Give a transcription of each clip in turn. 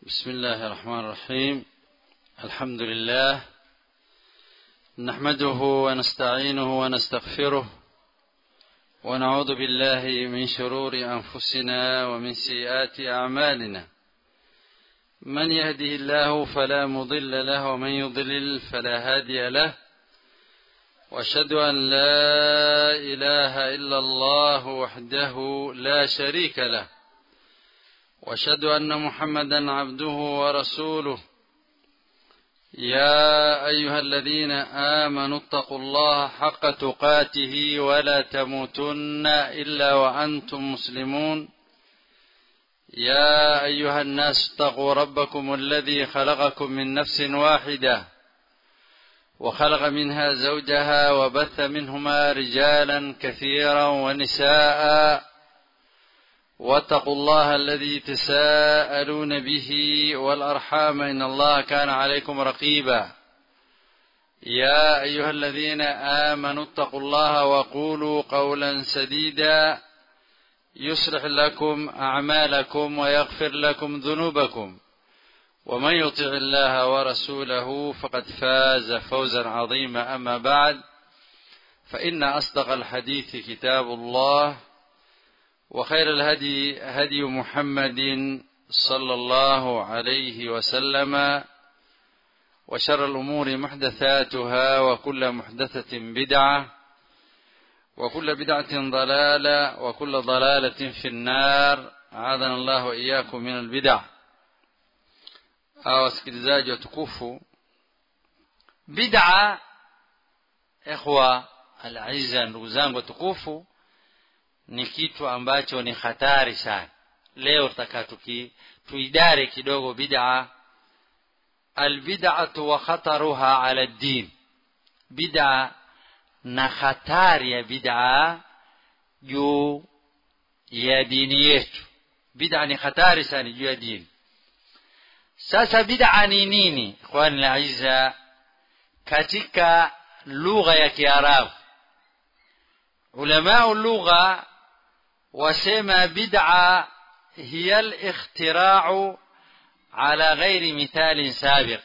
بسم الله الرحمن الرحيم الحمد لله نحمده ونستعينه ونستغفره ونعوذ بالله من شرور انفسنا ومن سيئات اعمالنا من يهده الله فلا مضل له ومن يضلل فلا هادي له واشهد ان لا اله الا الله وحده لا شريك له واشهد ان محمدا عبده ورسوله يا ايها الذين امنوا اتقوا الله حق تقاته ولا تموتن الا وانتم مسلمون يا ايها الناس اتقوا ربكم الذي خلقكم من نفس واحده وخلق منها زوجها وبث منهما رجالا كثيرا ونساء واتقوا الله الذي تساءلون به والارحام ان الله كان عليكم رقيبا يا ايها الذين امنوا اتقوا الله وقولوا قولا سديدا يصلح لكم اعمالكم ويغفر لكم ذنوبكم ومن يطع الله ورسوله فقد فاز فوزا عظيما اما بعد فان اصدق الحديث كتاب الله وخير الهدي هدي محمد صلى الله عليه وسلم وشر الامور محدثاتها وكل محدثه بدعه وكل بدعه ضلاله وكل ضلاله في النار اعاذنا الله واياكم من البدع wasikilizaji watukufu bid'a ikhwa alaiza ndugu zangu watukufu ni kitu ambacho ni hatari sana leo tutaka tuki tuidare kidogo bid'a albid'atu wa khataruha ala ad-din bid'a na hatari ya bid'a juu ya dini yetu bid'a ni hatari sana juu ya dini sasa bid'a ni nini ikhwani laiza katika lugha ya kiarabu ulamau lugha wasema bid'a hiya al-ikhtira'u ala ghairi mithalin sabiq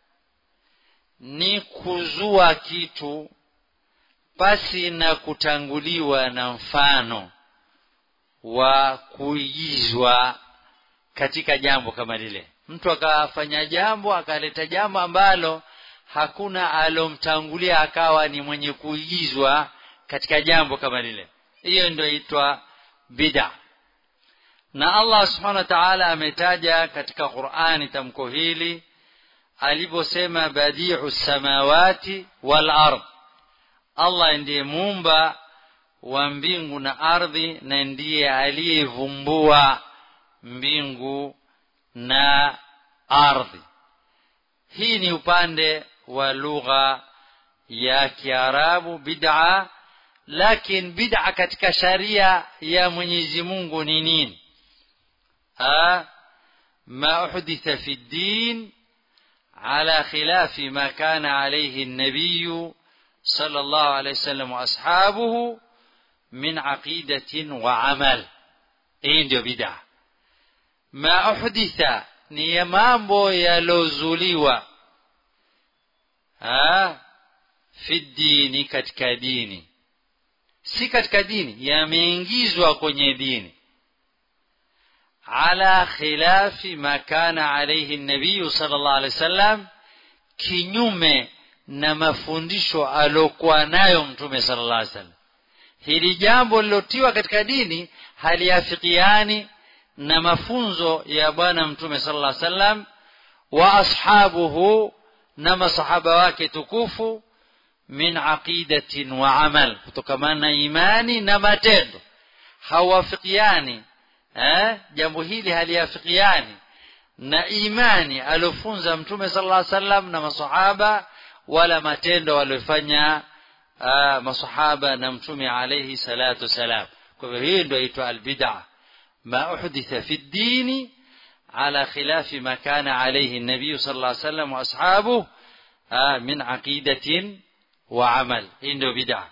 ni kuzua kitu pasi na kutanguliwa na mfano wa kuigizwa katika jambo kama lile mtu akafanya jambo akaleta jambo ambalo hakuna alomtangulia akawa ni mwenye kuigizwa katika jambo kama lile hiyo ndio itwa bid'a na Allah subhanahu wa ta'ala ametaja katika Qur'ani tamko hili aliposema badi'u samawati wal ard Allah ndiye muumba wa mbingu na ardhi na ndiye aliyevumbua mbingu na ardhi hii ni upande wa lugha ya Kiarabu bid'a lakini bid'a katika sharia ya Mwenyezi Mungu ni nini ha ma uhditha fi din ala khilafi ma kana alayhi an-nabiy sallallahu alayhi wasallam wa ashabuhu min aqidatin wa amal hii ndio bid'a ma uhditha ni ya mambo yalozuliwa ha fi dini katika dini si katika dini yameingizwa kwenye dini ala khilafi ma kana alayhi nabiy sallallahu alayhi wasallam kinyume na mafundisho alokuwa nayo mtume sallallahu alayhi wasallam hili jambo lilotiwa katika dini haliafikiani na mafunzo ya bwana mtume sallallahu alayhi wasallam wa ashabuhu na masahaba wake tukufu min aqidatin wa amal kutokamana na imani na matendo hawafikiani eh jambo hili haliafikiani na imani aliofunza mtume sallallahu alaihi wasallam na masahaba wala matendo waliofanya uh, masahaba na mtume alayhi salatu wasalam kwa hivyo hii ndio inaitwa albid'a ma uhditha fi ddini ala khilafi ma kana alayhi an-nabiy sallallahu alayhi wasallam wa ashabuhu min aqidatin wa amal hii ndio bid'a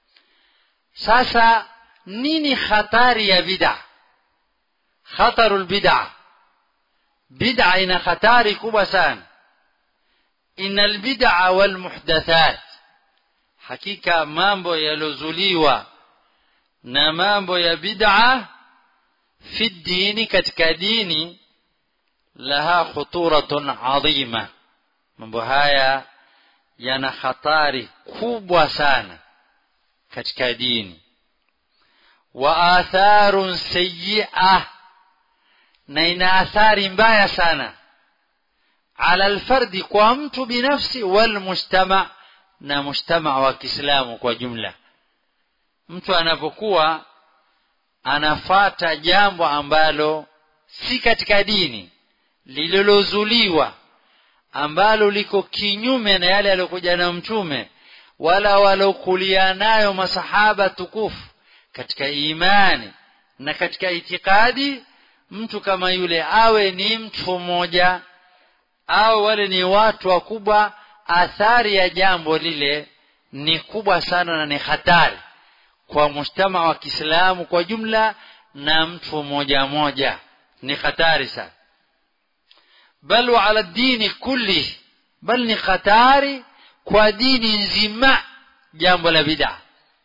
sasa nini hatari ya bid'a khatarul bid'a bid'a ina hatari kubwa sana innal bid'a wal muhdathat hakika mambo yalozuliwa na mambo ya bid'a fi dini katika dini laha khuturatun adhima mambo haya yana hatari kubwa sana katika dini wa atharun sayyi'ah na ina athari mbaya sana ala alfardi kwa mtu binafsi wal mujtama na mujtama wa Kiislamu kwa jumla mtu anapokuwa anafata jambo ambalo si katika dini lililozuliwa ambalo liko kinyume na yale aliyokuja na mtume wala walokulia nayo masahaba tukufu katika imani na katika itikadi mtu kama yule awe ni mtu mmoja au wale ni watu wakubwa athari ya jambo lile ni kubwa sana na ni hatari kwa mujtama wa Kiislamu kwa jumla na mtu mmoja mmoja ni hatari sana bal wa ala dini kulli bal ni hatari kwa dini nzima jambo la bid'a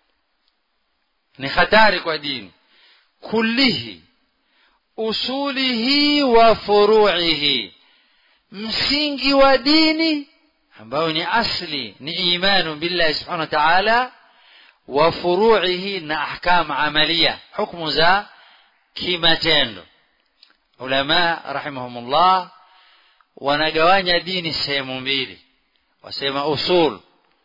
ni hatari kwa dini kullihi usulihi wa furu'ihi msingi wa dini ambao ni asli ni imanu billahi subhanahu wa ta'ala wa furu'ihi na ahkam amalia hukumu za kimatendo ulama rahimahumullah wanagawanya dini sehemu mbili wasema usul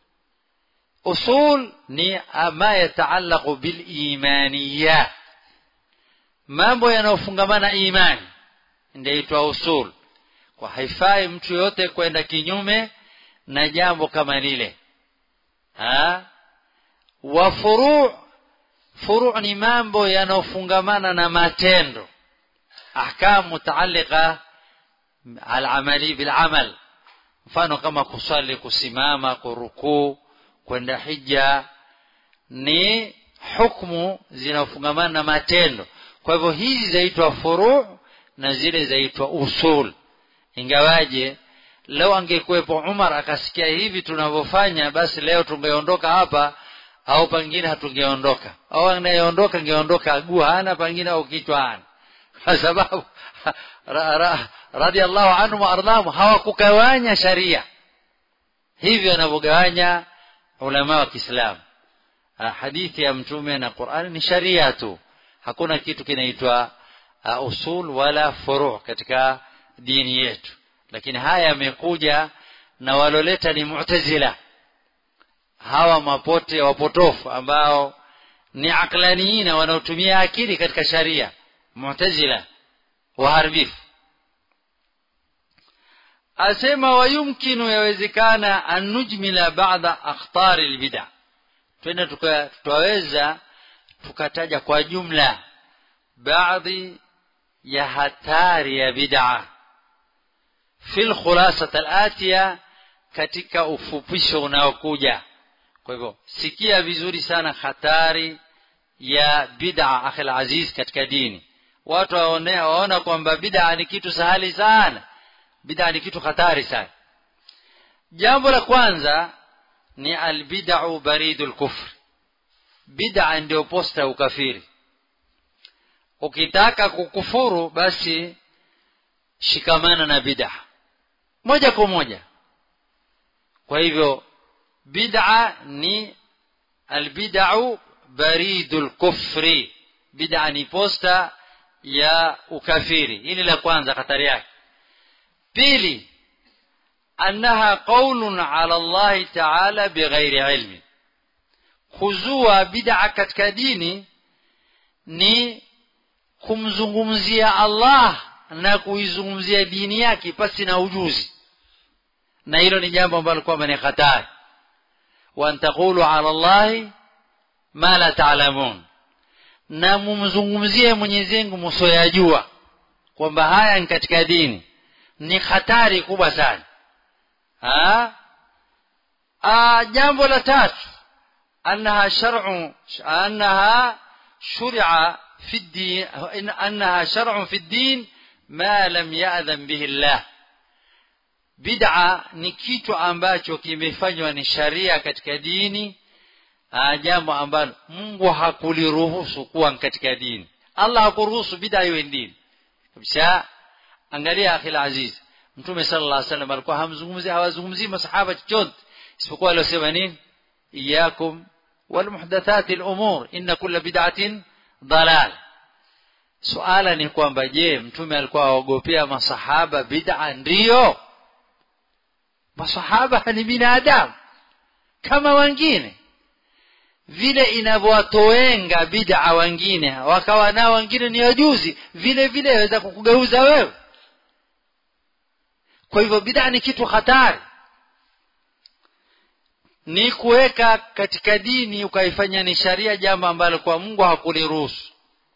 usul ni ma yataallaqu bil imaniyat mambo yanayofungamana imani ndio itwa usul kwa haifai mtu yote kwenda kinyume na jambo kama lile ha wa furu furu ni mambo yanayofungamana na matendo ahkam mutaalliqa al-amali bil amal mfano kama kusali kusimama kurukuu kwenda hija ni hukumu zinafungamana na matendo kwa hivyo hizi zaitwa furu na zile zaitwa usul ingawaje leo angekuwepo Umar akasikia hivi tunavyofanya basi leo tungeondoka hapa au pengine hatungeondoka au anayeondoka angeondoka aguu hana pengine au kichwa hana kwa sababu ra, ra, radhiallahu anhu waardhamu hawakugawanya sharia hivyo wanavyogawanya ulama wa Kiislamu hadithi ya mtume na Qur'ani ni sharia tu hakuna kitu kinaitwa uh, usul wala furu katika dini yetu lakini haya yamekuja na waloleta ni mu'tazila hawa mapote wapotofu ambao ni aklaniina wanaotumia akili katika sharia mu'tazila waharibifu asema wayumkinu yawezekana an nujmila ba'da akhtari albid'a twende tutaweza tukataja kwa jumla baadhi ya hatari ya bid'a fil khulasat al-atiya katika ufupisho unaokuja kwa hivyo sikia vizuri sana hatari ya bid'a akhil aziz katika dini watu waonea waona kwamba bid'a ni kitu sahali sana bid'a ni kitu hatari sana jambo la kwanza ni albid'u baridul kufr bid'a ndio posta ukafiri ukitaka kukufuru basi shikamana na bid'a moja kwa moja kwa hivyo bid'a ni albid'u baridul kufri bid'a ni posta ya ukafiri hili la kwanza hatari yake pili annaha qaulun ala Allah ta'ala bighairi ilmi kuzua bid'a katika dini ni kumzungumzia Allah na kuizungumzia dini yake pasi na ujuzi na hilo ni jambo ambalo kwamba ni hatari wa an taqulu ala Allah ma la ta'lamun na mumzungumzie Mwenyezi Mungu msoyajua kwamba haya ni katika dini ni hatari kubwa sana ha a jambo la tatu annaha shar'u annaha shuri'a fi الدين أنها شرع في الدين ma lam ya'dhan bihi llah bid'a ni kitu ambacho kimefanywa ni sharia katika dini jambo ambalo Mungu hakuliruhusu kuwa katika dini Allah hakuruhusu bid'a iwe dini kabisa angalia akhil aziz mtume sallallahu alaihi wasallam alikuwa hamzungumzi hawazungumzi masahaba chochote isipokuwa aliosema nini iyakum والمحدثات الأمور إن كل بدعة ضلال suala ni kwamba je mtume alikuwa aogopea masahaba bid'a ndiyo masahaba ni binadamu kama wengine vile inavyowatoenga bid'a wengine wakawa nao wengine ni wajuzi vile vile waweza kukugeuza wewe kwa hivyo bid'a ni kitu hatari ni kuweka katika dini ukaifanya ni sharia jambo ambalo kwa Mungu hakuliruhusu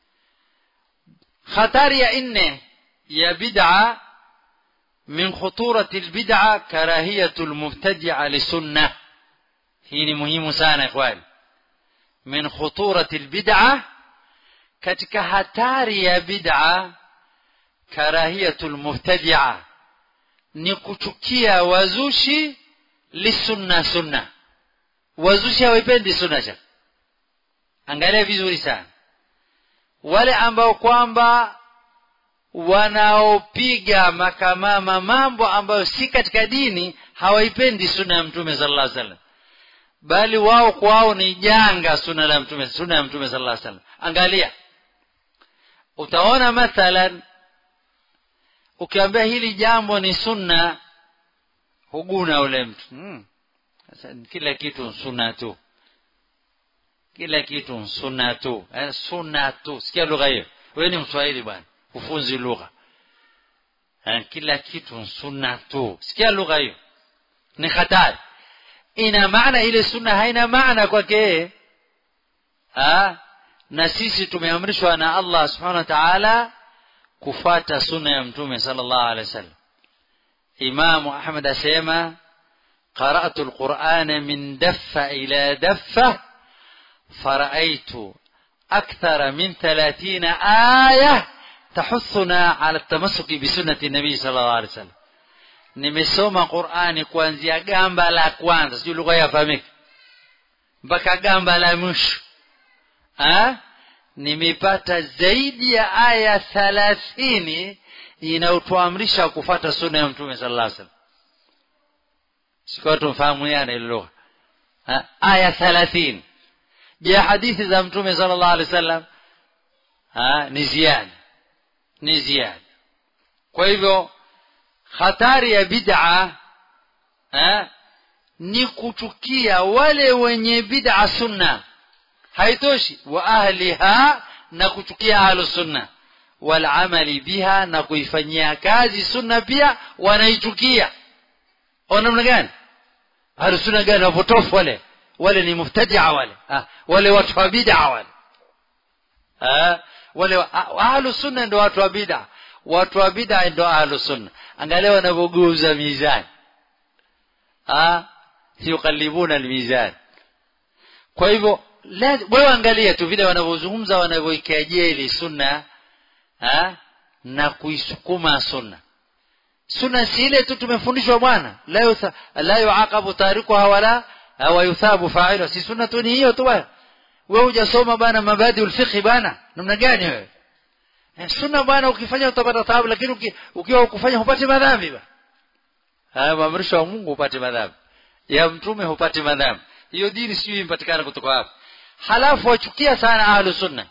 hatari ya nne ya bid'a min khuturati albid'a karahiyatu almubtadi'a lisunna hii ni muhimu sana ikhwani min khuturati albid'a katika hatari ya bid'a karahiyatu almubtadi'a ni kuchukia wazushi lisunna sunna wazushi hawaipendi sunna cha angalia vizuri sana wale ambao kwamba wanaopiga makamama mambo ambayo si katika dini hawaipendi sunna ya mtume sallallahu alaihi wasallam bali wao kwao ni janga sunna la mtume sunna ya mtume sallallahu alaihi wasallam angalia utaona mathalan ukiambia hili jambo ni sunna huguna ule mtu hmm. Sasa kila kitu sunna tu kila kitu sunna tu eh, sunna tu sikia lugha hiyo wewe ni mswahili bwana ufunzi lugha eh, kila kitu sunna tu sikia lugha hiyo ni hatari ina maana ile sunna haina maana kwake na sisi tumeamrishwa na Allah subhanahu wa ta'ala kufata sunna ya mtume sallallahu alaihi wasallam Imam Ahmad asema قرأت القرآن من دفة إلى دفة فرأيت أكثر من ثلاثين آية تحثنا على التمسك بسنة النبي صلى الله عليه وسلم nimesoma qurani kuanzia gamba la kwanza sijui lugha yafahamika mpaka gamba la mwisho nimepata zaidi ya aya thalathini inayotuamrisha kufata sunna ya mtume sala llah salam sikuwa tumfahamuana ile lugha aya thalathini je hadithi za mtume sala llah alehi wasallam ni ziada ni ziada kwa hivyo hatari ya bid'a ni kuchukia wale wenye bid'a sunna haitoshi wa ahliha na kuchukia ahlu sunna walamali biha na kuifanyia kazi sunna pia wanaichukia au namna gani ahlu sunna gani wapotofu wale wale ni muftadia wale ha, wale watu wa bid'a wale ha, wale ahlu sunna ndio watu wa bid'a watu wa bid'a ndio ahlu sunna angalia wanavyogeuza mizani ah yuqallibuna almizan kwa hivyo wewe angalia tu vile wanavyozungumza wanavyoikejeli sunna ha? na kuisukuma sunna sunna si ile tu tumefundishwa bwana la yutha, la yuaqabu tarikuha wala wa yuthabu fa'iluha si sunna tu ni hiyo tu bwana wewe hujasoma bana mabadi ulfiqhi bana namna gani wewe sunna bwana ukifanya utapata thawabu lakini ukiwa ukufanya hupati madhambi ba haya maamrisho ya Mungu hupati madhambi ya mtume hupati madhambi hiyo dini sijui impatikana kutoka wapi halafu wachukia sana ahlu sunna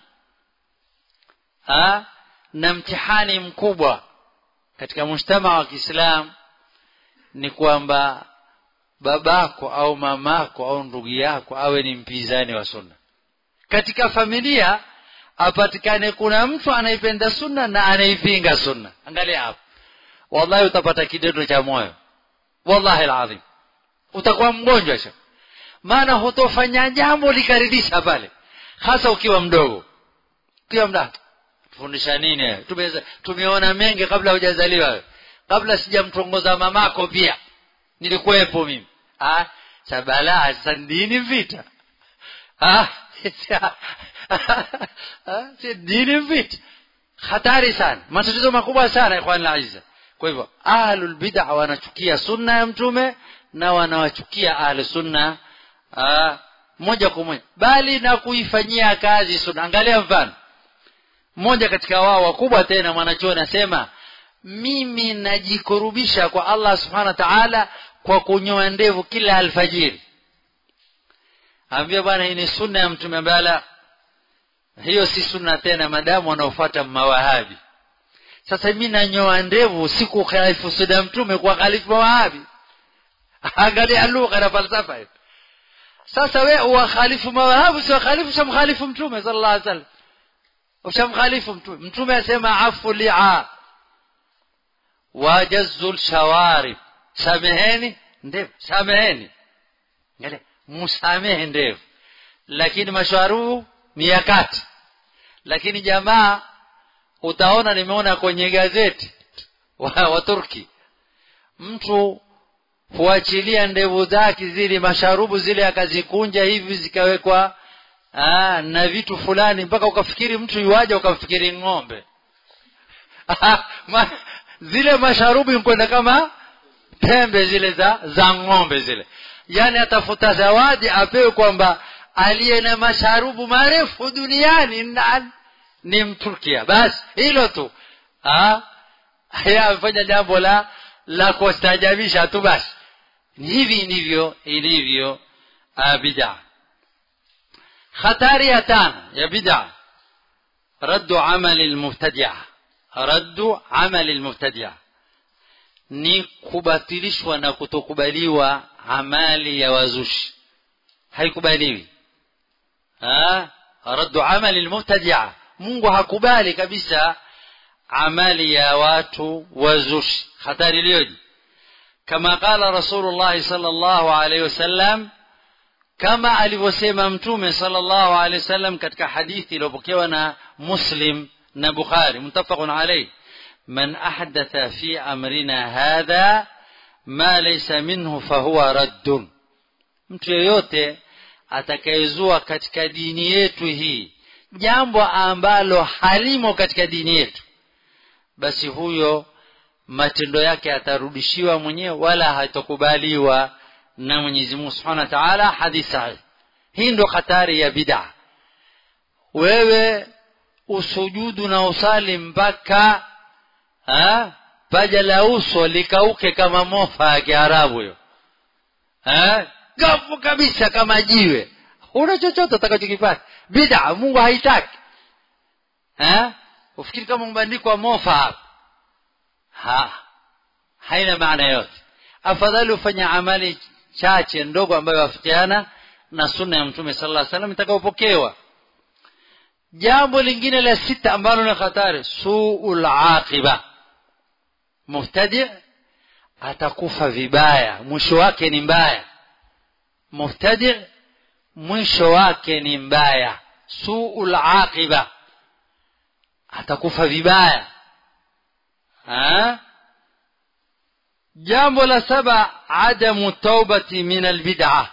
ha? na mtihani mkubwa katika mujtama wa Kiislamu ni kwamba babako au mamako au ndugu yako awe ni mpinzani wa sunna katika familia apatikane kuna mtu anaipenda sunna na anaipinga sunna angalia hapo wallahi utapata kidodo cha moyo wallahi alazim utakuwa mgonjwa sha maana hutofanya jambo likaridhisha pale hasa ukiwa mdogo ukiwa mda tufundisha nini tumeza tumeona mengi kabla hujazaliwa kabla sijamtongoza mamako pia nilikuwepo mimi ah sabala sandini vita ah si dini vita hatari sana matatizo makubwa sana ikhwan aiza kwa hivyo ahlul bid'a wanachukia sunna ya mtume na wanawachukia ahlu sunna aa, moja kwa moja bali na kuifanyia kazi sunna angalia mfano mmoja katika wao wakubwa tena mwanachuo anasema mimi najikurubisha kwa Allah subhanahu wa ta'ala kwa kunyoa ndevu kila alfajiri ambia bwana hii ni sunna ya mtume bala hiyo si sunna tena madamu wanaofuata mawahabi sasa mimi nanyoa ndevu siku khalifu sunna mtume kwa khalifu mawahabi angalia lugha na falsafa hiyo sasa we uwakhalifu mawahabi si wakhalifu shamkhalifu mtume sallallahu alaihi wasallam ushamkhalifu mtume mtume asema afu li'a wajazul shawarib sameheni ndevu sameheni angalia musamehe ndevu lakini mashwarubu ni ya kati lakini jamaa utaona nimeona kwenye gazeti wa, wa Turki mtu huachilia ndevu zake zile masharubu zile akazikunja hivi zikawekwa aa, na vitu fulani mpaka ukafikiri mtu yuaja ukamfikiri ng'ombe Ma, zile masharubu kwenda kama pembe zile za za ng'ombe zile yani atafuta zawadi apewe kwamba aliye na masharubu marefu duniani na, ni mturkia basi hilo tu amefanya jambo la la kustajabisha tu basi hivi ndivyo ilivyo bid'a hatari ya tano ya bid'a raddu amali almubtadi'a raddu amali almubtadi'a ni kubatilishwa na kutokubaliwa amali ya wazushi haikubaliwi raddu amali almubtadi'a Mungu hakubali kabisa amali ya watu wazushi hatari iliyoje kama qala rasulullah sallallahu alayhi wasallam kama alivyosema mtume sallallahu alayhi wasallam katika hadithi iliyopokewa na muslim na bukhari muttafaqun alayhi man ahdatha fi amrina hadha ma laysa minhu fahuwa raddun mtu yeyote atakayezua katika dini yetu hii jambo ambalo halimo katika dini yetu basi huyo matendo yake atarudishiwa mwenyewe wala hatokubaliwa na Mwenyezi Mungu Subhanahu wa Ta'ala hadithi sahihi hii ndo hatari ya bid'a wewe usujudu na usali mpaka ha? paja la uso likauke kama mofa ya Kiarabu hiyo ha? gafu kabisa kama jiwe una chochote utakachokipata bid'a Mungu haitaki eh ufikiri kama mbandiko mofa hapa ha haina maana yote afadhali ufanya amali chache ndogo ambayo wafikiana na sunna ya mtume sallallahu alaihi wasallam itakayopokewa jambo lingine la sita ambalo ni hatari suul aqiba mubtadi atakufa vibaya mwisho wake ni mbaya mubtadi mwisho wake ni mbaya suul aqiba atakufa vibaya ha? jambo la saba adamu taubati min albid'a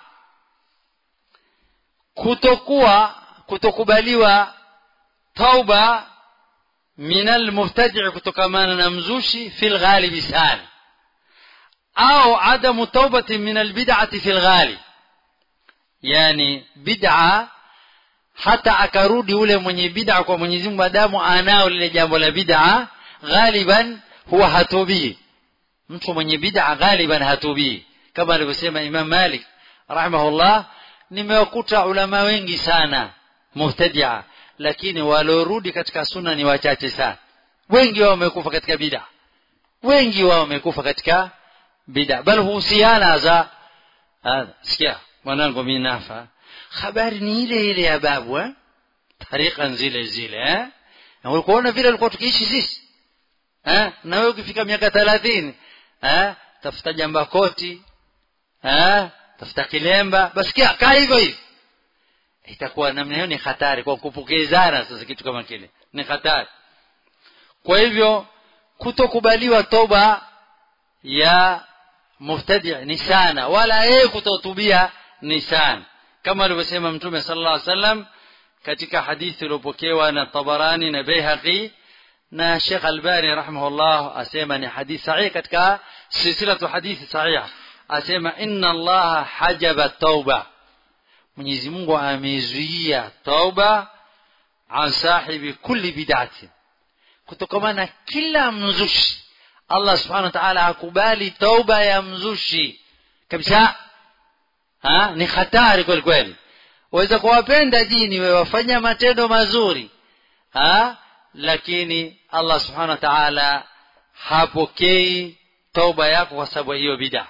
kutokuwa kutokubaliwa tauba min almubtadi' kutokamana na mzushi fi alghalibi sana au adamu taubati min albid'ati fi alghalib yani bid'a hata akarudi ule mwenye bid'a kwa Mwenyezi Mungu adamu anao lile jambo la bid'a ghaliban huwa hatubii mtu mwenye bid'a ghaliban hatubii kama alivyosema Imam Malik rahimahullah nimewakuta ulama wengi sana mubtadi'a lakini waliorudi katika sunna ni wachache sana wengi wao wamekufa katika bid'a wengi wao wamekufa katika bid'a bal huhusiana za sikia mwanangu mimi nafa habari ni ile ile ya babu eh tariqa zile zile eh na ulikuona vile alikuwa tukiishi sisi eh na wewe ukifika miaka 30 eh tafuta jamba koti eh tafuta kilemba basi kaa hivyo hivi itakuwa namna hiyo ni hatari kwa kupokezana sasa kitu kama kile ni hatari kwa hivyo kutokubaliwa toba ya mubtadi ni sana wala yeye kutotubia ni sana kama alivyosema mtume sallallahu alaihi wasallam katika hadithi iliyopokewa na Tabarani na Baihaqi na Sheikh Albani rahimahullah asema ni hadithi sahihi katika silsilatu hadithi sahiha asema inna Allah hajaba tauba Mwenyezi Mungu amezuia tauba an sahibi kulli bid'atin kutokana na kila mzushi Allah subhanahu wa ta'ala hakubali tauba ya mzushi kabisa ha ni hatari kweli kweli waweza kuwapenda dini wewe wafanya matendo mazuri ha lakini Allah subhanahu wa ta'ala hapokei tauba yako kwa sababu hiyo bid'a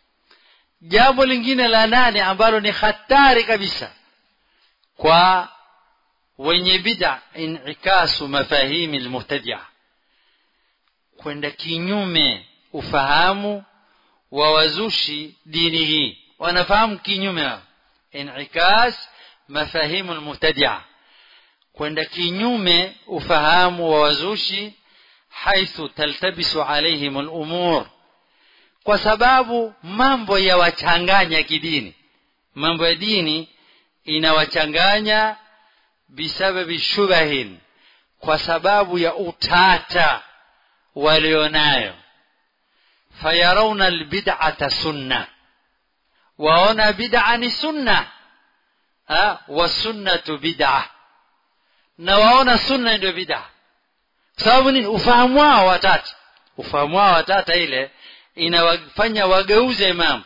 jambo lingine la nane ambalo ni hatari kabisa kwa wenye bid'a inikasu mafahimi almuhtadia kwenda kinyume ufahamu wa wazushi dini hii wanafahamu kinyume wao in'ikas mafahimu almubtadia kwenda kinyume ufahamu wa wazushi haithu taltabisu alaihim alumur kwa sababu mambo yawachanganya kidini mambo ya dini inawachanganya bisababi shubahin kwa sababu ya utata walionayo fayarawna albid'ata sunna waona bid'a ni sunna wa sunnatu bid'a na waona sunna ndio bid'a sababu nini ufahamu wao watata ufahamu wao watata ile inawafanya wageuze mambo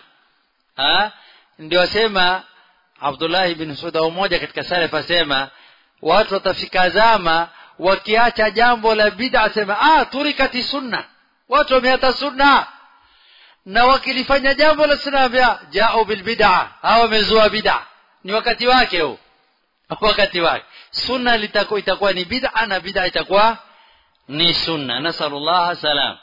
ndio wasema Abdullah ibn Suda mmoja katika salaf asema watu watafika zama wakiacha jambo la bid'a sema ah turikati sunna watu wameata sunna na wakilifanya jambo la sunna bia jao bil bid'a hawa wamezua bid'a ni wakati wake huu wakati wake sunna litakuwa itakuwa ni bid'a na bid'a itakuwa ni sunna nasallallahu salam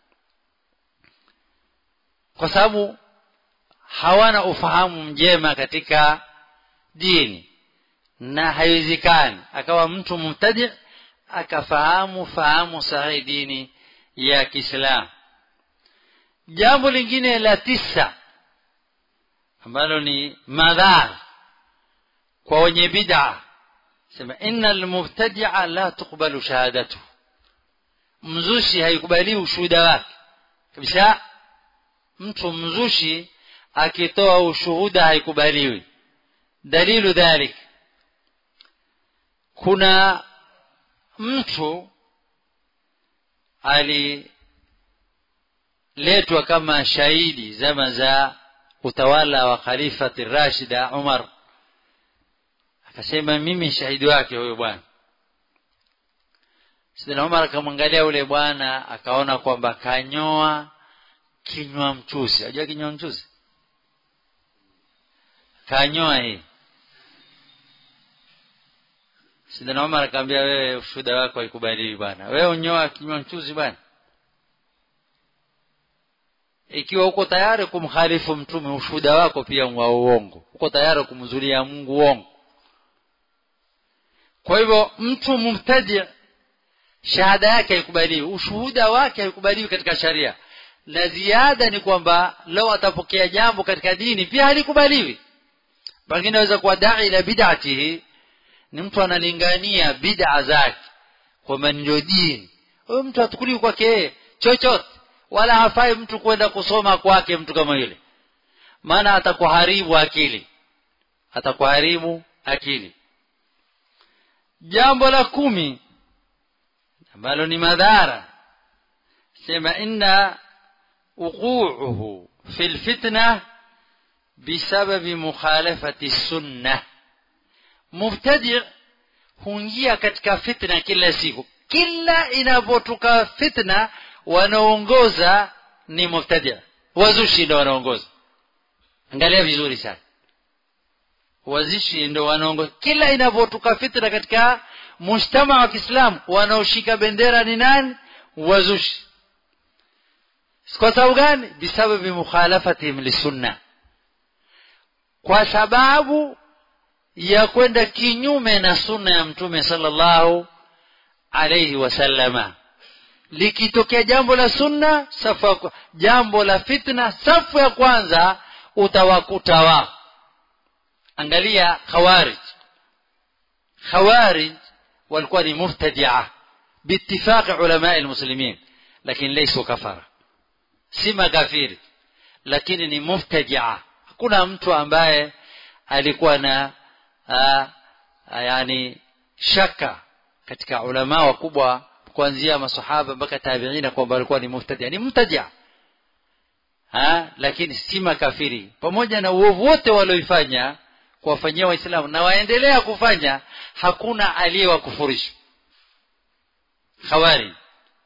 kwa sababu hawana ufahamu mjema katika dini na haiwezekani akawa mtu mubtadi akafahamu fahamu sahihi dini ya Kiislamu jambo lingine la tisa ambalo ni madhara kwa wenye bid'a sema innal mubtadi'a la tuqbalu shahadatu mzushi haikubaliwi ushuhuda wake kabisa mtu mzushi akitoa ushuhuda haikubaliwi dalilu dhalik kuna mtu aliletwa kama shahidi zama za utawala wa khalifati rashida umar akasema mimi shahidi wake huyo bwana sidina umar akamwangalia yule bwana akaona kwamba kanyoa kinywa mchuzi ajua kinywa mchuzi kanyoa hii sidina umar akamwambia wewe ushuhuda wako haikubaliwi bwana wewe unyoa kinywa mchuzi bwana ikiwa uko tayari kumkhalifu mtume ushuhuda wako pia wa uongo uko tayari kumzulia Mungu uongo kwa hivyo mtu mubtadi shahada yake haikubaliwi ushuhuda wake haikubaliwi katika sharia na ziada ni kwamba leo atapokea jambo katika dini pia halikubaliwi pengine naweza kuwa dai la bid'atihi ni mtu analingania bid'a zake kwamba ndio dini huyo mtu hatukuliwi kwake chochote wala hafai mtu kwenda kusoma kwake mtu kama yule maana atakuharibu akili atakuharibu akili jambo la kumi ambalo ni madhara sema inna wuquuhu fi lfitna bisababi mukhalafati sunna mubtadi huingia katika fitna kila siku kila inapotoka fitna wanaongoza ni mubtadia wazushi ndo wanaongoza angalia vizuri sana wazishi ndo wanaongoza kila inapotoka fitna katika mujtama wa Kiislamu wanaoshika bendera ni nani wazushi kwa sababu gani bisababi mukhalafatihim lisunna kwa sababu ya kwenda kinyume na sunna ya mtume sallallahu alayhi wasallama likitokea jambo la sunna safu ya, jambo la fitna safu ya kwanza utawakuta wao angalia khawarij khawarij walikuwa ni mubtadia biittifaqi ulamai lmuslimin lakini laisu kafara si makafiri lakini ni mubtadia hakuna mtu ambaye alikuwa na a, a, yani shaka katika ulama wakubwa kuanzia masahaba mpaka tabiina kwamba walikuwa ni mubtadia ni mubtadia ha lakini si makafiri pamoja na uovu wote walioifanya kuwafanyia waislamu na waendelea kufanya hakuna aliyewakufurisha khawari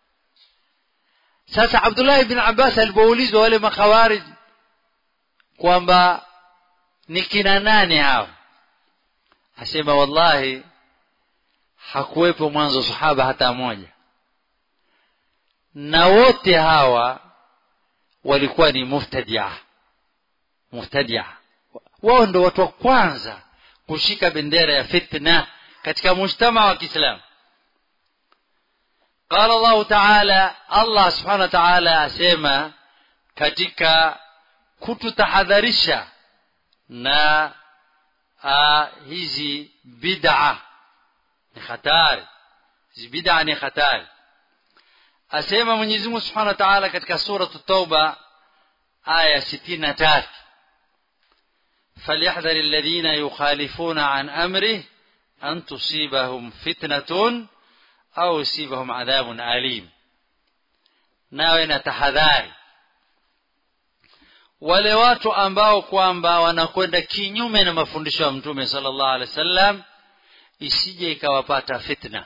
sasa abdullahi bin abbas alipoulizwa wale makhawarij kwamba ni kina nane hao asema wallahi hakuwepo mwanzo sahaba hata moja na wote hawa walikuwa ni muftadia muftadia wao ndo watu wa kwanza kushika bendera ya fitna katika mujtama wa kiislamu قال الله تعالى الله سبحانه وتعالى asema katika kututahadharisha na uh, hizi bid'a ni hatari hizi bid'a ni hatari asema Mwenyezi Mungu Subhanahu wa Ta'ala katika sura Tauba aya 63 فليحذر الذين يخالفون عن أمره أن تصيبهم فتنة أو يصيبهم عذاب أليم nawe na tahadhari wale watu ambao kwamba wanakwenda kinyume na mafundisho ya mtume sallallahu alaihi wasallam isije ikawapata fitna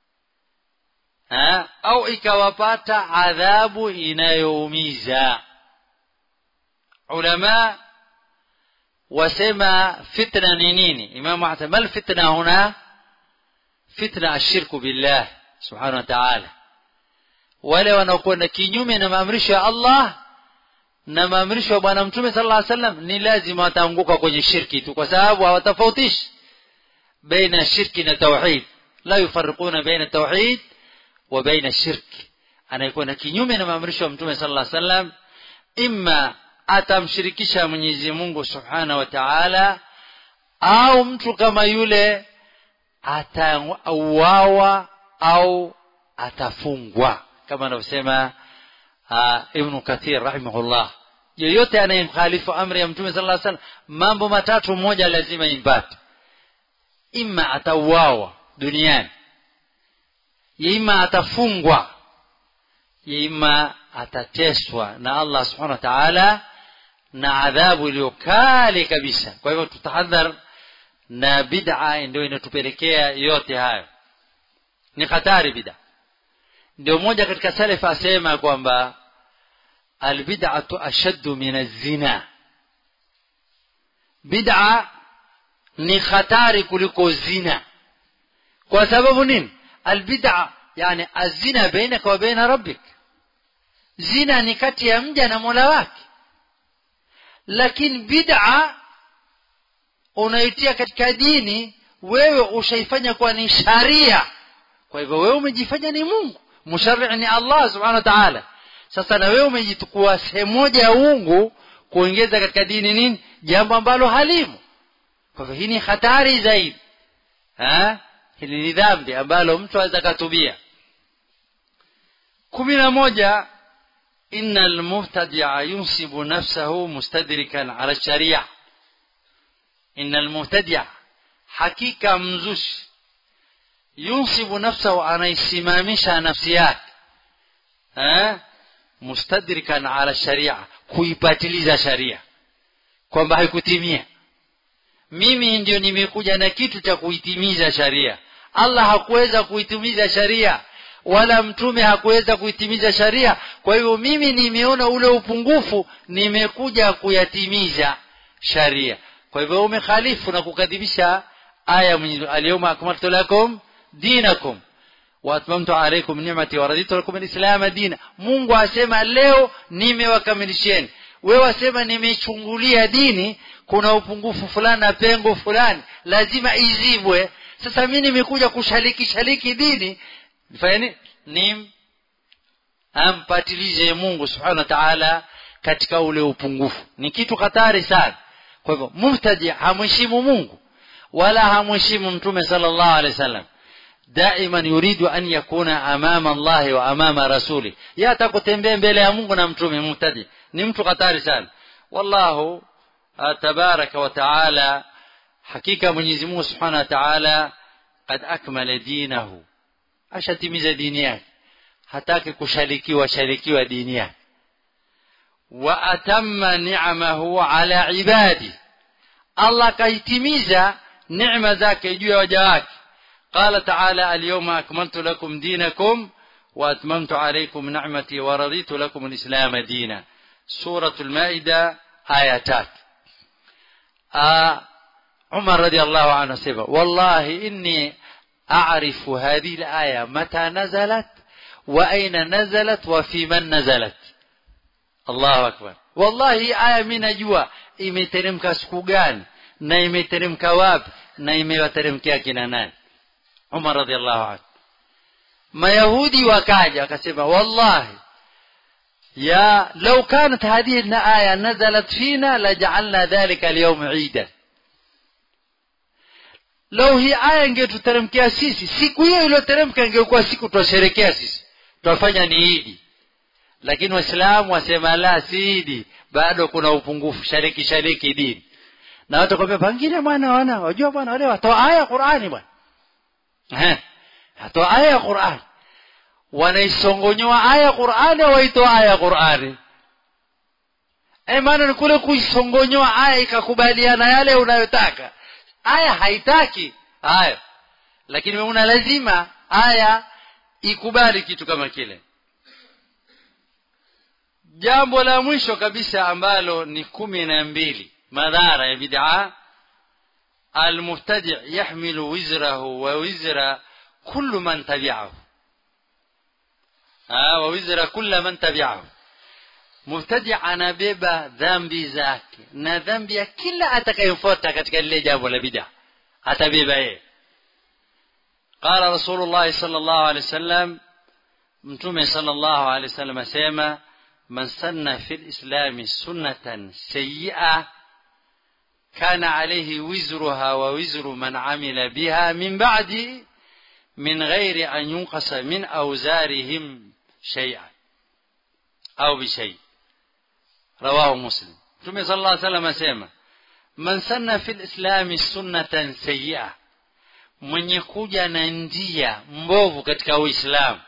ha? au ikawapata adhabu inayoumiza ulama wasema fitna ni nini imamu ahsan mal fitna huna fitna ashirku billah subhanahu wa ta'ala wale wanaokwenda kinyume na maamrisho ya Allah na maamrisho ya bwana mtume sallallahu alaihi wasallam ni lazima wataanguka kwenye shirki tu kwa sababu hawatofautishi baina shirki na tauhid la yufarriquna baina tauhid wa baina shirki anayekwenda kinyume na maamrisho ya mtume sallallahu alaihi wasallam imma atamshirikisha Mwenyezi Mungu Subhanahu wa Ta'ala au mtu kama yule atauawa au atafungwa kama anavyosema uh, Ibn Kathir rahimahullah yeyote anayemkhalifu amri ya mtume sallallahu alaihi wasallam mambo matatu moja lazima impate ima atauawa duniani ima atafungwa ima atateswa na Allah subhanahu wa ta'ala na adhabu iliyo kali kabisa kwa hivyo tutahadhar na bid'a ndio inatupelekea yote hayo ni hatari bid'a ndio mmoja katika salaf asema kwamba albid'atu ashaddu min az-zina bid'a ni hatari kuliko zina kwa sababu nini albid'a yani azina bainaka wa baina rabbik zina ni kati ya mja na mola wake lakini bid'a unaitia katika dini wewe ushaifanya kuwa ni sharia kwa hivyo wewe umejifanya ni mungu musharri ni allah subhanahu wa ta'ala sasa na wewe umejitukua sehemu moja ya uungu kuongeza katika dini nini jambo ambalo halimu kwa hivyo hii ni hatari zaidi ha? hili ni dhambi ambalo mtu aweza katubia kumi na moja إن المبتدع ينسب نفسه مستدركا على الشريعة إن المبتدع حقيقة مزوش ينسب نفسه أنا يسمامش نفسيات ها مستدركا على الشريعة kuipatiliza sharia kwamba haikutimia mimi ndio nimekuja na kitu cha kuitimiza sharia allah hakuweza kuitimiza sharia wala mtume hakuweza kuitimiza sharia kwa hivyo mimi nimeona ule upungufu nimekuja kuyatimiza sharia kwa hivyo umekhalifu na kukadhibisha aya alyawma akmaltu lakum dinakum wa atmamtu alaykum ni'mati wa raditu lakum alislam dina Mungu asema leo nimewakamilisheni wewe wasema nimechungulia dini kuna upungufu fulani na pengo fulani lazima izibwe sasa mimi nimekuja kushaliki shaliki dini nifanye ni ampatilize Mungu subhanahu wa ta'ala katika ule upungufu ni kitu hatari sana kwa hivyo mubtadi hamheshimu Mungu wala hamheshimu mtume sallallahu alaihi wasallam daiman yuridu an yakuna amama allahi wa amama rasuli ye atakutembea mbele ya mungu na mtume mubtadi ni mtu hatari sana wallahu tabaraka wa taala hakika mwenyezi mungu subhanahu wa taala kad akmala dinahu ashatimiza dini yake hataki kusharikiwa sharikiwa dini yake wa atamma ni'amahu ala ibadi Allah kaitimiza neema zake juu ya waja wake qala ta'ala al-yawma akmaltu lakum dinakum wa atmamtu alaykum ni'mati wa raditu lakum al-islam dina suratul maida aya 3 Umar radiyallahu anhu sema wallahi inni a'rifu hadhihi al-aya mata nazalat wa aina nazalat wa fi man nazalat Allahu akbar wallahi aya mimi najua imeteremka siku gani na imeteremka wapi na imewateremkia kina nani Umar radhiallahu anhu mayahudi wakaja wakasema wallahi ya law kanat hadhihi al-aya nazalat fina laj'alna dhalika al-yawm 'idan lau hii aya ingetuteremkia sisi siku hiyo iliyoteremka ingekuwa siku twasherekea sisi twafanya ni idi lakini waislamu wasema la si idi bado kuna upungufu shariki shariki dini na watu kwambia pengine bwana wana wajua bwana wale watoa aya ya Qur'ani bwana eh watoa aya ya Qur'ani wanaisongonyoa aya ya Qur'ani au waitoa aya ya Qur'ani eh maana ni kule kuisongonyoa aya ikakubaliana yale unayotaka aya haitaki haya lakini una lazima aya ikubali kitu kama kile jambo la mwisho kabisa ambalo ni kumi na mbili madhara ya bid'a almubtadi yahmilu wizrahu wa wizra kullu man tabi'ahu ah wa wizra kullu man tabi'ahu mubtadi anabeba dhambi zake na dhambi ya kila atakayemfuata katika lile jambo la bid'a atabeba yeye قال رسول الله صلى الله عليه وسلم متومه صلى الله عليه وسلم اسما من سن في الإسلام سنة سيئة كان عليه وزرها ووزر من عمل بها من بعد من غير أن ينقص من أوزارهم شيئا أو بشيء رواه مسلم ثم صلى الله عليه وسلم أسيما من سن في الإسلام سنة سيئة mwenye kuja na njia mbovu katika uislamu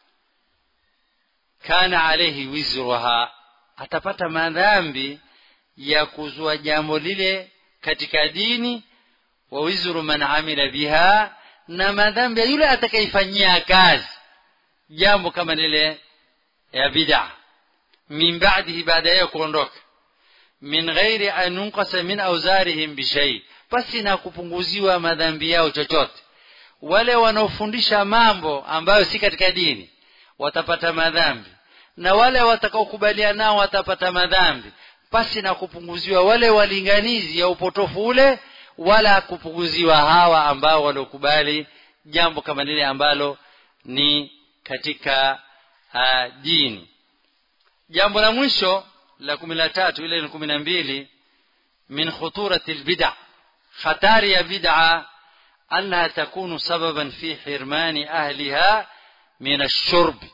kana alayhi wizruha atapata madhambi ya kuzua jambo lile katika dini wa wizru man amila biha na madhambi ya yule atakayefanyia kazi jambo kama lile ya bid'a min ba'dihi baada ya kuondoka min ghairi an yunqasa min awzarihim bishay basi na kupunguziwa madhambi yao chochote wale wanaofundisha mambo ambayo si katika dini watapata madhambi na wale watakaokubaliana nao watapata madhambi pasi na kupunguziwa wale walinganizi ya upotofu ule wala kupunguziwa hawa ambao waliokubali jambo kama lile ambalo ni katika uh, dini jambo la mwisho la kumi na tatu ile ni kumi na mbili min khuturati lbida hatari ya bid'a annaha takunu sababan fi hirmani ahliha min ashurbi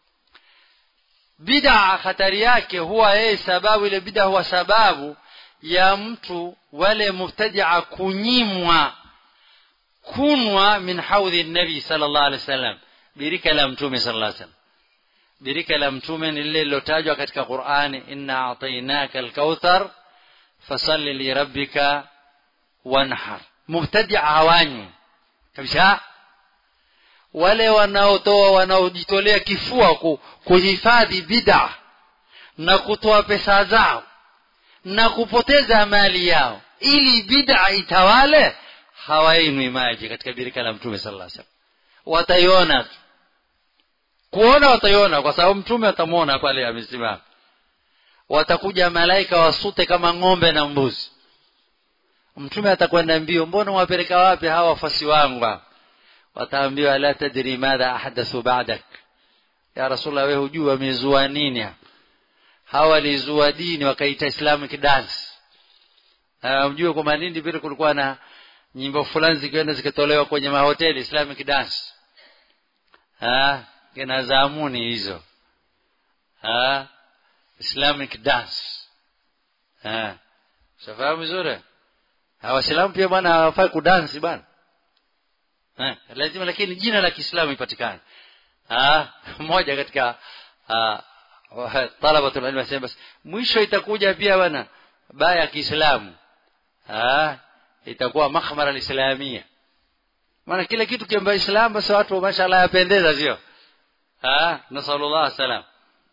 bid'a hatari yake huwa yeye sababu ile bid'a huwa sababu ya mtu wale mubtadia kunyimwa kunwa min haudhi nabi sallallahu alaihi wasallam birika la mtume sallallahu alaihi wasallam birika la mtume ni lile lilotajwa katika Qur'ani inna a'tainaka al-kauthar fasalli li rabbika wanhar mubtadia hawanywi kabisa wale wanaotoa wanaojitolea kifua kuhifadhi bid'a na kutoa pesa zao na kupoteza mali yao ili bid'a itawale hawainwi maji katika birika la mtume sallallahu alaihi wasallam wataiona tu kuona wataiona kwa sababu mtume atamwona pale amesimama watakuja malaika wasute kama ng'ombe na mbuzi mtume atakwenda mbio mbona wapeleka wapi hawa wafasi wangu wataambiwa la tadri madha ahdathu ba'dak ya rasulullah wewe hujui wamezua nini hawa walizua dini wakaita islamic dance uh, mjue kwa malindi vile kulikuwa na nyimbo fulani zikienda zikitolewa kwenye mahoteli islamic dance ha kina zamuni hizo ha islamic dance ha shafahamu vizuri hawaislamu pia bwana hawafai kudansi bwana eh lazima lakini jina la Kiislamu ipatikane ah mmoja katika talabatul ilm asema basi mwisho itakuja pia bwana baya ya Kiislamu ah itakuwa makhmara alislamia maana kila kitu kiamba Islam basi watu mashallah yapendeza sio ah nasallallahu salam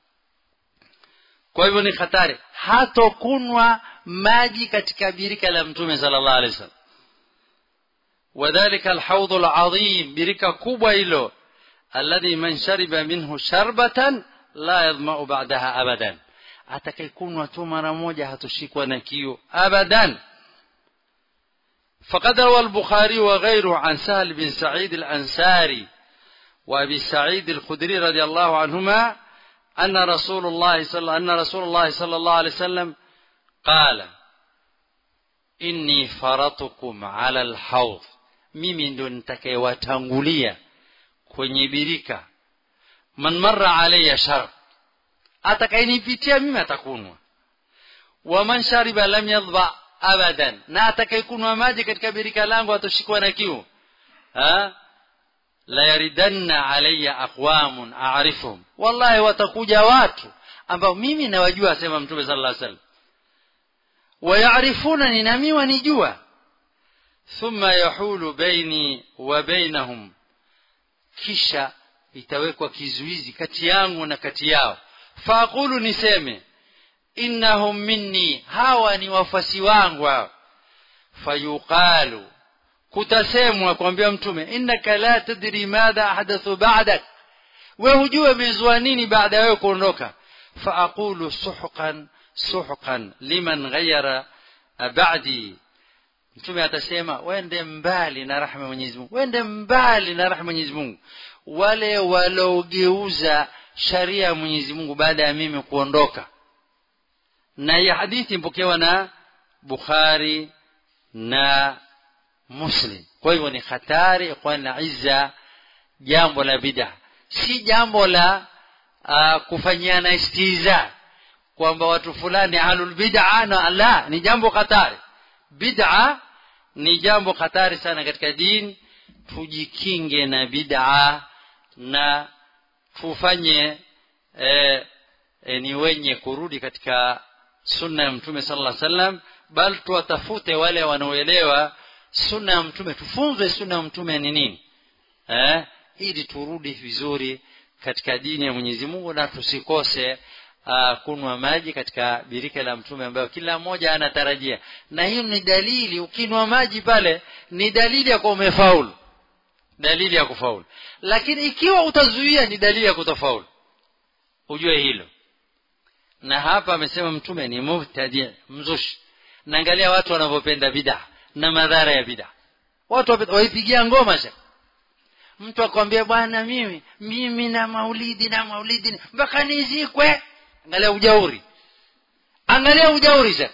kwa hivyo ni hatari hatokunwa maji katika birika la mtume sallallahu alaihi wasallam وذلك الحوض العظيم بركة كوبا إلو الذي من شرب منه شربة لا يظمأ بعدها أبدا أتكيكون وتمر موجة هتشيك ونكيو أبدا فقد روى البخاري وغيره عن سهل بن سعيد الأنساري وأبي سعيد الخدري رضي الله عنهما أن رسول الله صلى أن رسول الله صلى الله عليه وسلم قال إني فرطكم على الحوض mimi ndio nitakayewatangulia kwenye birika man marra alayya shar atakayenipitia mimi atakunwa wa man shariba lam yadhba abadan na atakayekunwa maji katika birika langu atoshikwa na kiu ha la yaridanna alayya aqwamun a'rifuhum wallahi watakuja watu ambao mimi nawajua asema mtume sallallahu alaihi wasallam ويعرفونني نمي ونجوا ثم يحول بيني وبينهم kisha itawekwa kizuizi kati yangu na kati yao faaqulu niseme innahum minni hawa ni wafasi wangu hao fayuqalu kutasemwa kwambia mtume innaka la tadri madha ahdathu ba'dak we hujue mezua nini baada ya wewe kuondoka faaqulu suhqan suhqan liman ghayyara ba'di mtume atasema wende mbali na rahma ya Mwenyezi Mungu wende mbali na rahma ya Mwenyezi Mungu wale waliogeuza sharia ya Mwenyezi Mungu baada ya mimi kuondoka na hii hadithi mpokewa na Bukhari na Muslim kwa hivyo ni hatari kwa na izza jambo la bid'a si jambo la uh, kufanyiana istiza kwamba watu fulani ahlul bid'a na la ni jambo hatari bid'a ni jambo hatari sana katika dini tujikinge na bid'a na tufanye e, e, ni wenye kurudi katika sunna ya mtume sallallahu alaihi wasallam bal tuwatafute wale wanaoelewa sunna ya mtume tufunzwe sunna ya mtume ni nini eh ili turudi vizuri katika dini ya Mwenyezi Mungu na tusikose uh, kunwa maji katika birika la mtume ambayo kila mmoja anatarajia na hiyo ni dalili ukinwa maji pale ni dalili ya kuwa umefaulu dalili ya kufaulu lakini ikiwa utazuia ni dalili ya kutofaulu ujue hilo na hapa amesema mtume ni mubtadi mzushi naangalia watu wanavyopenda bid'a na madhara ya bid'a watu waipigia ngoma sha mtu akwambia bwana mimi mimi na maulidi na maulidi mpaka nizikwe angalia ujauri angalia ujauri sha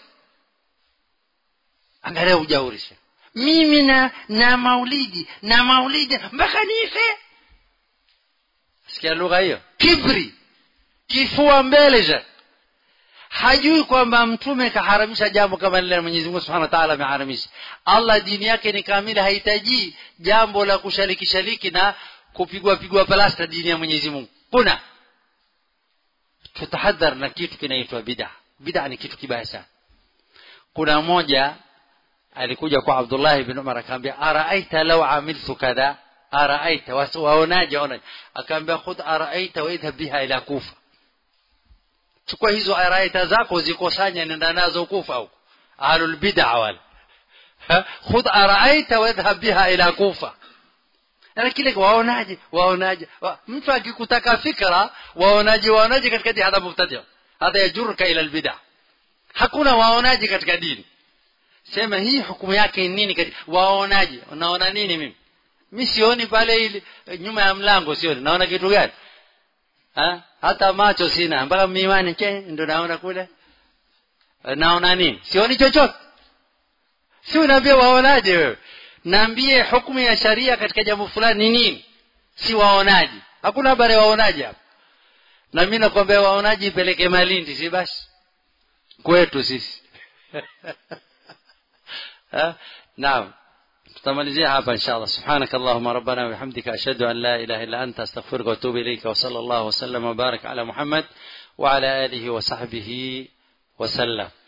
angalia ujauri sha mimi na na maulidi na maulidi mpaka nife sikia lugha hiyo kibri kifua mbele sha hajui kwamba mtume kaharamisha jambo kama lile Mwenyezi Mungu Subhanahu wa Ta'ala ameharamisha. Allah dini yake ni kamili, hahitaji jambo la kushariki shariki na kupigwa pigwa plasta dini ya Mwenyezi Mungu. Kuna tutahadhar na kitu kinaitwa bid'a. Bid'a ni kitu kibaya sana. Kuna mmoja alikuja kwa Abdullah ibn Umar akamwambia araaita law amiltu kadha araaita waonaje waonaje akamwambia khudh araaita wa idhhab biha ila kufa chukua hizo araita zako zikusanya nenda nazo kufa huko ahlul bid'a wal khudh araita wadhhab biha ila kufa na kile waonaje waonaje wa, mtu akikutaka fikra waonaje waonaje katika dini hada mubtadi hada yajurka ila albid'a hakuna waonaje katika dini sema hii hukumu yake ni nini katika waonaje unaona nini mimi mimi sioni pale ile nyuma ya mlango sioni naona kitu gani ha? hata macho sina mpaka miwani che ndo naona kule naona nini sioni chochote si unaambia waonaje wewe naambie hukumu ya sharia katika jambo fulani ni nini si waonaji hakuna habari ya waonaji hapa na mimi nakwambia waonaji ipeleke malindi si basi kwetu sisi naam tutamalizia hapa inshallah subhanak allahumma rabbana wa bihamdika ashhadu an la ilaha illa anta astaghfiruka wa atubu ilayka wa sallallahu wa sallam wa barak ala muhammad wa ala alihi wa sahbihi wa sallam